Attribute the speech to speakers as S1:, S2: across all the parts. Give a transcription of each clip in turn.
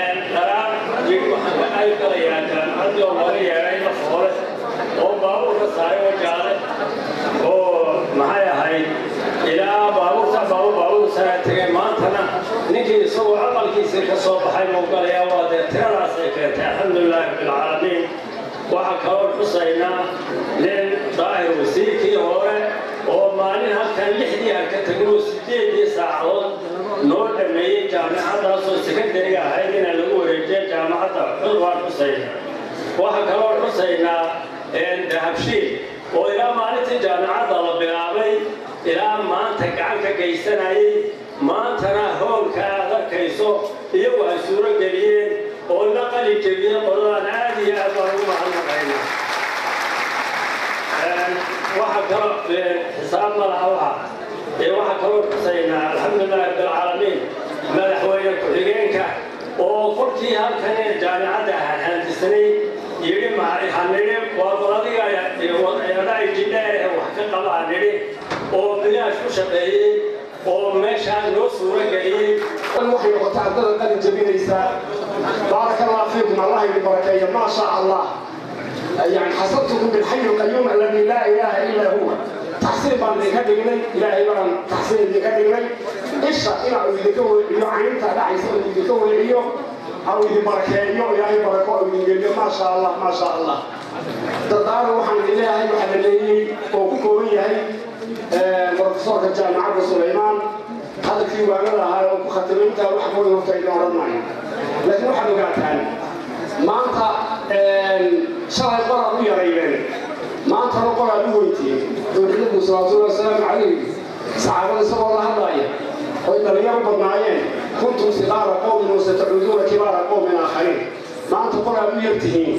S1: waxaan ka qayb galayaa jaamacadii oo laga yeedhay lafoole oo baabuurka saaray oo jaale oo maxay ahayd ilaa baabuurta baabuur baabuur saraa tegay maantana ninkii isagoo aqalkiisii ka soo baxay muu galayaa waa dee tiradaasay keentay alxamdulilahi rabbilcaalamiin waxaa kaloo xusaynaa nin daahir wasiirkii hore oo maalin halkan lixdii aan ka teginoo sideedii saacadood noo dhameeyey jaamacadaasoo sekandariga ahayd inaan lagu wareejiya jaamacadda xud waan xusaynaa waxaa kaloo xusaynaa dahabshiil oo ilaa maalintii jaamacadda la bilaabay ilaa maanta gacan ka geysanayay maantana hoolka aad arkayso iyagu ay suuro geliyeen oo la qali jebiye qoladaan aad iyo aad baan ugu mahadnaqaynaa waxaa kaloo xisaab malaha waxa ee waxaa kaloo xusaynaa alxamdulilahi rabbilcaalamiin madaxweyne ku-xigeenka oo kolkii halkan ee jaamicadda handisnay yidhi hanidhi waa qoladiga eedhaay jidheer ee wax ka qaba hanidhi oo bilaash ku shaqeeyey oo meeshaan noo suuro geliyey
S2: waxay noqotay ardada qalin jabinaysaa baaraka allah fiikum allah idin barakeeyo maa sha allah يعني حصلتكم بالحي القيوم الذي لا اله الا هو تحصيل بان دي كدغني الهي بان تحصيل دي كدغني ايش الى وديكو يعينتا دعيس وديكو ويليو او دي بركيو الهي بركو وديكو ما شاء الله ما شاء الله ددار waxaan ilaahay waxa leeyahay oo ku kooban yahay ee professorka jaamacadda Suleymaan hadalkii waagada ahaa oo ku khatiminta wax ku hortay dooran maayo laakiin waxaad ogaataan maanta shalay qoraad u yaraydeen maantana qoraad u weytiiyey nabigu salawaatullahi wasalaamu calayhi saxaabada isagoo la hadlaaya oy dhalinyaro badnaayeen kuntum siqaara qowmin wasatacuuduuna kibaara qowmin aakhariin maanta qoraad u yartihiin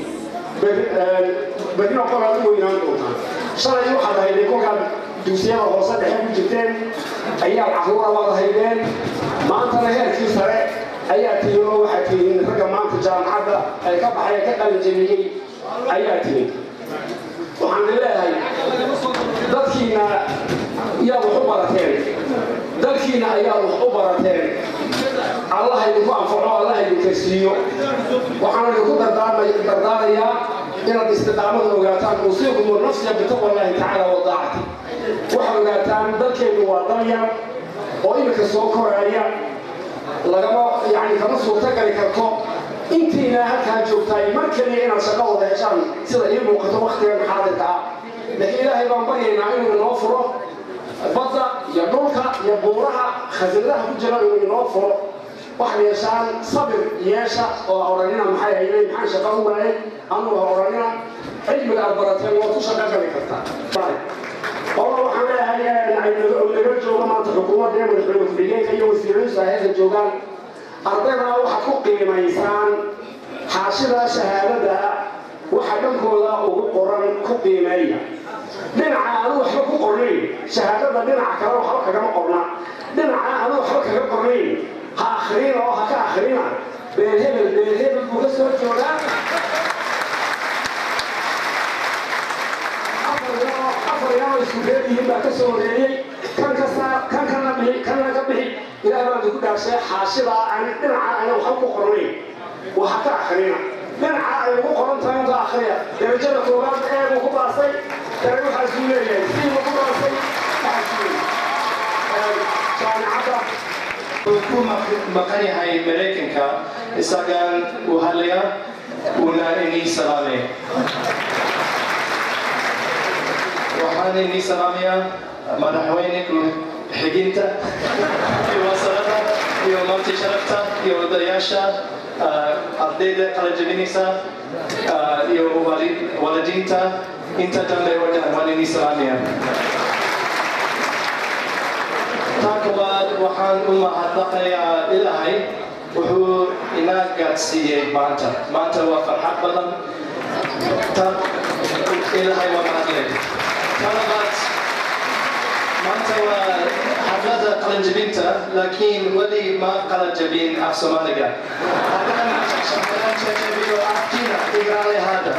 S2: berrina qoraad u weynaan doontaan shalay waxaad ahaydeen kolkaad dugsiyada hoose dhexe ku jirteen ayaad caruura baad ahaydeen maantana heerkii sare ayaa tihiin oo waxaad tihiin ragga maanta jaamacadda ay ka baxay ka qalinjabiyey ayaa tihiin waxaan leeyahay dadkiina yaad wax u barateen dalkiina ayaad wax u barateen allah idinku anfaco allah idinka siiyo waxaan idinku dardaarayaa inaad istiqaamada ogaataan uusiikum nafsiya bitaqwa allahi tacaala wa daacati waxaad ogaataan dalkeennu waa dalyar oo iminka soo koraaya lagama yani kama suurto gali karto intiina halkaa joogtaay mar keliya inaad shaqo wada heshaan sida ii muuqato waktigan xaadirka ah laakiin ilaahay baan baryaynaa inuu inoo furo badda iyo dhulka iyo buuraha khasinadaha ku jira inuu inoo furo waxaad yeeshaan sabir yeesha oo odhanina maxay haydeen maxaan shaqo u waayay anugu ha odhanina cilmiga aad barateen waad ku shaqo gali kartaa qolo waxaan leeyahay laga joogo maanta xukuumadda ee madaxweyne ku-xigeenka iyo wasiiradiisu hayada joogaan ardayda waxaad ku qiimaysaan xaashida shahaadada waxa dhankooda ugu qoran ku qiimeeya dhinaca aanu waxba ku qornayn shahaadada dhinaca kale waxba kagama qorna dhinaca aanu waxba kaga qornayn ha akhrina oo ha ka akhrina beel hebel beel hebel buu ka soo joogaa afar yaa isku leeyihiin baa ka soo horeeyey kan ka saar kan kana bixi kan laga bixi ilaah baan idinku dhaarshay xaashida aan dhinaca ayna waxba ku qornayn waxa ka akhrina dhinaca ay ugu qoran tahay inta akhriya darajada koowaad ee buu ku baasay dare waxaasuu leeyahay sii buu ku baasay jaamicadda
S3: ku maqan yahay maraykanka isagaan uu hadlaya uuna inii salaamay waxaan inii salaamayaa madaxweyne ku-xigeenta iyo wasaarada iyo marti sharafta iyo odayaasha ardayda kala jabinaysa iyo waalidiinta inta dambe oo dhan waan inii salaamaya taa koowaad waxaan u mahadnaqayaa ilaahay wuxuu inaa gaadsiiyey maanta maanta waa farxad badan ta ilaahay waa mahadlay talabaad maanta waa xaflada qalanjabinta laakiin weli ma qalanjabin af soomaaliga haddaan qalanjabiyo afkiina igaale haada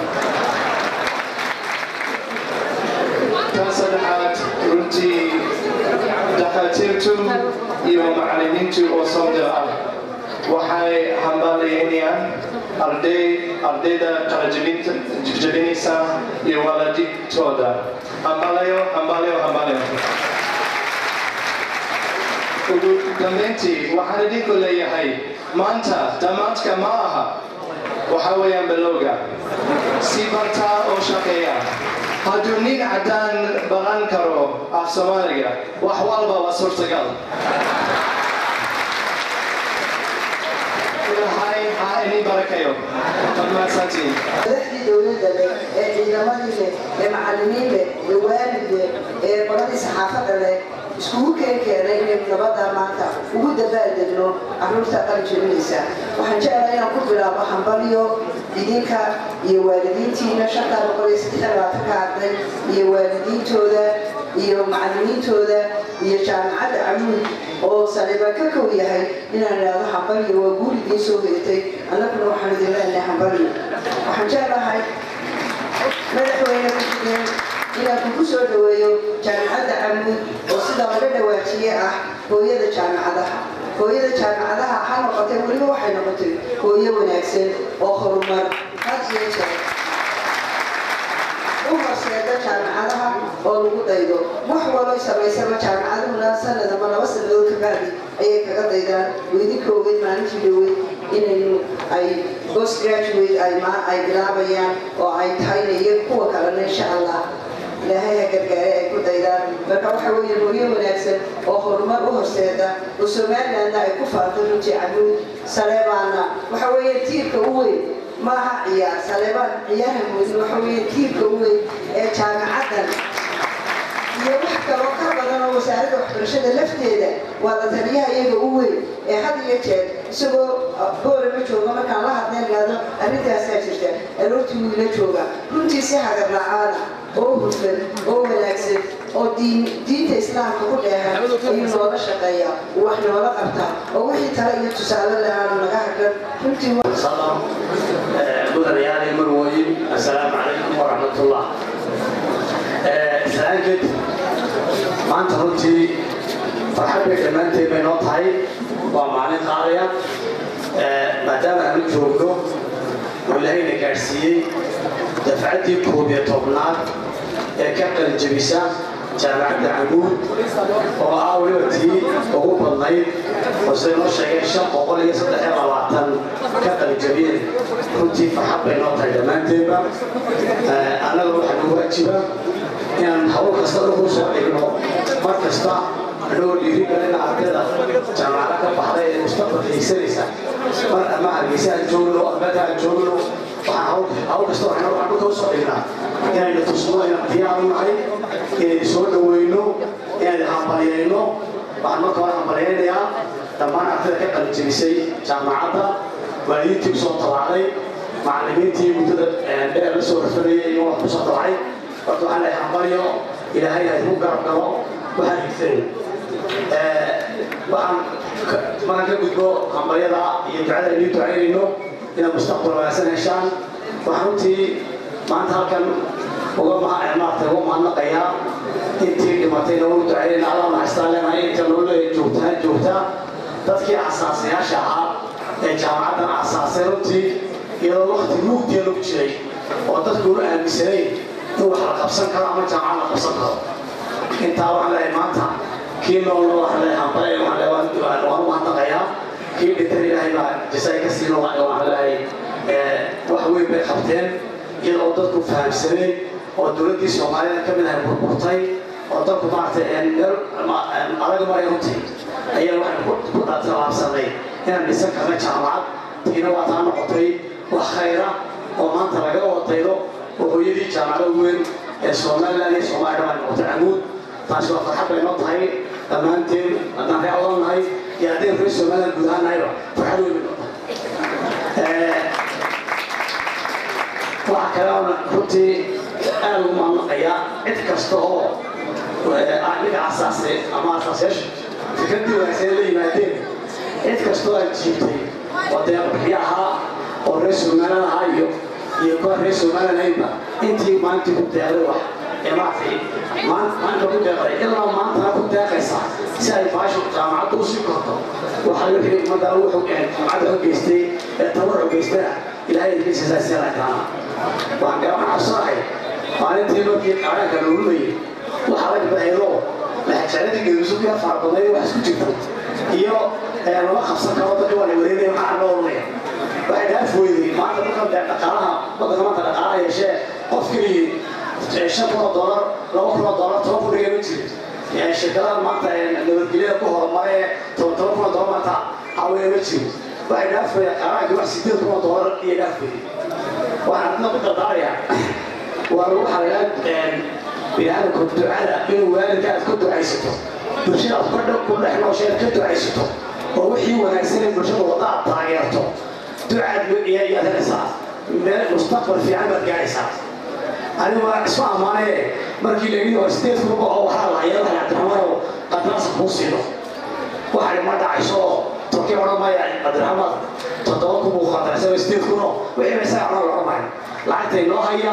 S3: ta saddexaad runtii dhakhaatiirtu iyo macallimiintu oo soo ah waxay hambalyeynayaan arday ardayda kala jebinaysa iyo waalidiintooda hambalayo hambalayo hambalayo ugu dambeyntii waxaan idinku leeyahay maanta dhammaadka ma aha waxa weeyaan balowga si bartaa oo shaqeeya hadduu nin caddaan baran karo af soomaaliga wax walba waa suurtagal ilaahay ha idin barakayo waad mahadsantihiin
S4: madaxdii dowladda leh ee ciidamadii leh ee macallimiin leh ee waalid leh ee qoladii saxaafadda leh iskugu keen keenay inaynu nabadda maanta ugu dabaaldegno carruurta qalin jebinaysa waxaan jeclaa inaan ku bilaabo hambalyo idinka iyo waalidiintiina shantaa boqol iyo saddex labaatanka arday iyo waalidiintooda iyo macallimiintooda iyo jaamacadda camuud oo saliba ka kow yahay inaan idhaahdo hambalyo waa guul idiin soo heetay annaguna waxaan idin leenahay hambalyo waxaan jeclahay madaxweyne ku-xigeen inaan kugu soo dhaweeyo jaamacadda camuud oo sida laga dhawaajiye ah hooyada jaamacadaha hooyada jaamacadaha ha noqotay weliba waxay noqotay hooyo wanaagsan oo horumar had iyo jeer u horseeda jaamacadaha oo lagu daydo wax waloy samaysaba jaamacaduhuna sanad ama laba sanadood ka bacdi ayay kaga daydaan weydinka ogeyd maalintii dhaweyd inaynu ay post graduate ay ma ay bilaabayaan oo ay tahayna iyo kuwa kalena insha allah ilaahay ha gargaare ay ku daydaan marka waxa weeye hooyo wanaagsan oo horumar u horseeda oo somalilandna ay ku faarto runtii camuud saleebaana waxa weeye tiirka u weyn maaha ciyaar saleebaan ciyaarha moodin waxa weeye tiirka u weyn ee jaamacaddan iyo wax kaloo ka badan oo wasaaradda waxbarashada lafteeda waa la taliyaha iyaga u weyn ee had iyo jeer isagoo boolama jooga markaan la hadleen gaado arrintaasaa jirta aroortii wiila jooga runtii si hagar la-aana oo hufan oo wanaagsan oo diin diinta islaamka ku dheehan ayuu noola shaqeeya uu wax noola qabtaa oo wixii tale iyo tusaale le aanu naga hagan runtii
S1: سلام مدنيان المرويين السلام عليكم ورحمة الله سلام جد ما أنت runtii farxad bay dhammaanteed bay noo tahay waa maalin qaadaya maadaama aanu joogno oo ilaahayna gaadhsiiyey dafcaddii koob iyo tobnaad ee ka qalijebisa jaamacadda camuud oo ah weliba tii ugu badnayd oo sida noo sheegeen shan boqol iyo saddex iyo labaatan ka qalijebiyeen runtii farxad bay noo tahay dhammaanteedba annaga waxaa nagu waajiba inaan hawl kasta ugu soo dhigno mar kasta anagoo dhiiri galina ardayda jaamacada ka baxday ee mustaqbalka higsanaysa mar ama hargeysa aan joogno albeeta aan joogno waxaan hawl hawl kasta waxaan waxaan dhulka usoo dhignaa inaynu tusno inaan diyaar u nahay inaynu soo dhaweyno inaynu hambalyayno waxaan marka hore hambalyaynayaa dhammaan ardayda ka qalijebisay jaamacadda waalidiintii usoo tabaacday macallimiintii muddada dheer la soo rafanayay iyo wax kusoo tabacay horta waxaan leeyahay hambalyo ilaahay ha igu garab galo waxaan higsanayna waxaan markaan ka gudbo hambalyada iyo ducada aynu ducaynayno inaad mustaqbal wanaagsan heshaan waxaan runtii maanta halkan uga maaragtay uga mahadnaqayaa intii dhimatayna ugu ducaynayna allah naxastaan leenahay inta nolole joogtaa joogtaa dadkii asaasayaasha ahaa ee jaamacaddan asaasay runtii iyadoo waqti mugdiya lagu jiray oo dadku una aaminsanayn in wax la qabsan karo ama jaamacad la qabsan karo intaa waxaan leeyahay maanta kii noolna waxaan leeyahay hambalay waxaan leeyahay waan u mahadnaqayaa kii dhintan ilaahay baa jasaay ka siino waxaan leeyahay wax weyn bay qabteen iyadoo dadku fahamsanay oo dowladdii soomaalida ka mid ahay burburtay oo dadku maaragtay meel adag maray runtii ayaa waxaan ku talaabsanay inaan dhisan karna jaamacad tiina waa taa noqotay wax khayra oo maanta laga wadaydo oo hooyadii jaamacada weyn ee somaliland iyo soomaaliya dhammaan noqotay camuud taasi waa farxad bay noo tahay dhammaanteen haddaan ree odan nahay iyo haddaynu reer somaliland guud ahaan nahayba farxad weyn bay noo tahay waxaa kale oon runtii aad ugu mahadnaqayaa cid kasta oo ninka asaasay ama asaasayaasha fikraddii wanaagsan la yimaadeen cid kastoo aad jiibtay oo dee bixiyo ahaa oo reer somaliland ahaa iyo iyo kuwa reer somaliland haynba intii maalintii ku deeqday wax
S2: ee maaragtay maanta ku deeqday ilaa maantana ku deeqaysa si ay baashu jaamacadda usii korto waxaa laga helay ummadda wuxuu jaamacadda xogeystay ee tabar xogeystana ilaahay idinkiisa si aragtaana waxaan garan cabsanahay maalintii markii qaranka la urumayay waxaa laga baxaydo laxajaaladii geedusubiya faarbadnay wax isku jirta iyo lama qabsan karo dadka waa la wareegaya maxaa loo orunaya waxay dhaaf weyday maanta marka dhaqaalaha waddanka maanta dhaqaalaha yeeshee qof keligii shan kun oo doolar laba kun oo doolar toban kun dhiga ma jiro shirkadaha maanta nabadgelyada ku horumare toban toban kun oo doolar maanta caawiya ma jiro waxay dhaafaya qaaraanka wax sideed kun oo doolar iyo dhaafayay waxaan adna ku dardaarayaa waa lagu xalayaa biniaadamka ducada inuu waalidka aad ku ducaysato bulshada aad kordha ku dhex noosheed ka ducaysato oo wixii wanaagsan ee bulshada wadda aad taageerto ducaad yaad helaysaa meel mustaqbal fiican baad gaaraysaa anigu waa isma ammaanaye markii la yidhi waa sideed kuba oo waxaa lahaya waxay cabdiraxmaanow qadraasa kuu siino waxay ma dhacayso oo turkii odhan maya cabdiraxmaan toddoba kun buu qadraysay sideed kuno wixii ba isaga odhan la odhan maayo lacagta inoo haya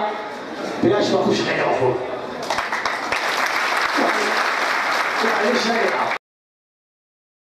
S2: bilaash baa ku shaqeeya qofku waxaan ii sheegayaa